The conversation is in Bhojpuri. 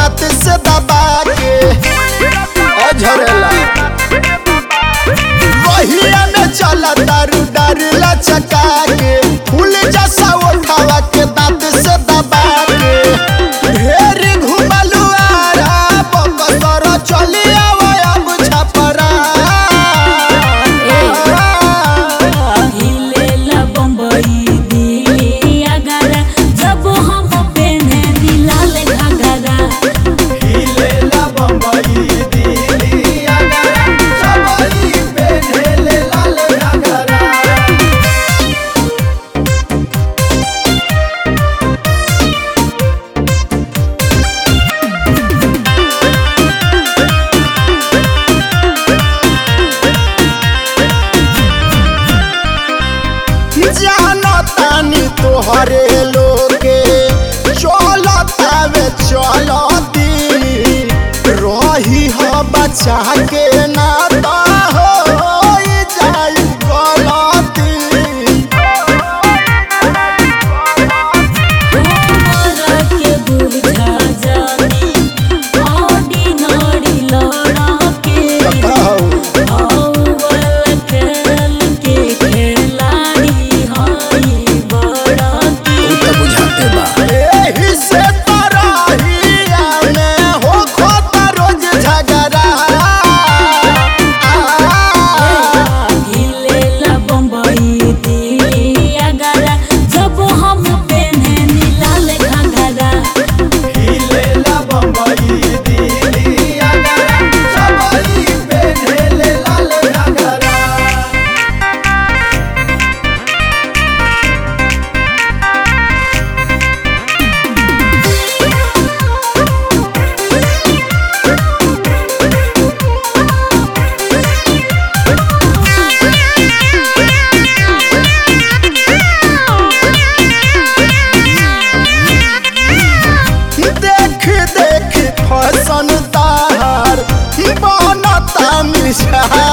दांत से दबा के ओ झरेला वहिया में चला दारू दारू लचका के फूल जैसा उठावा के दांत से दबा के ढेर घुमलू आरा बकसर चली आवा अब छपरा हिलेला बम्बई दिल्ली आगरा जब हम पेने दिलाल घाघरा हिलेला बम्बई दिल्ली आगरा सबई पे ढेले लाल घाघरा जानो तानी तोहरे लोगे चलतावे चलती रही हो बचा के ना तो हो जाई गलती हमरा के बुझा जानी ऑर्डिनरी लड़ा के औवल खेल के खिलाड़ी हई बड़ा की बुझाते बा एही से तरहिया में हो खोता रोज झगड़ा हिलेला बम्बई दिल्ली आगरा जब हम पेने नीलाल घाघरा हिलेला बम्बई दिल्ली आगरा सबई पे ढेले लाल घाघरा देख देख फसन तार बनता मिसार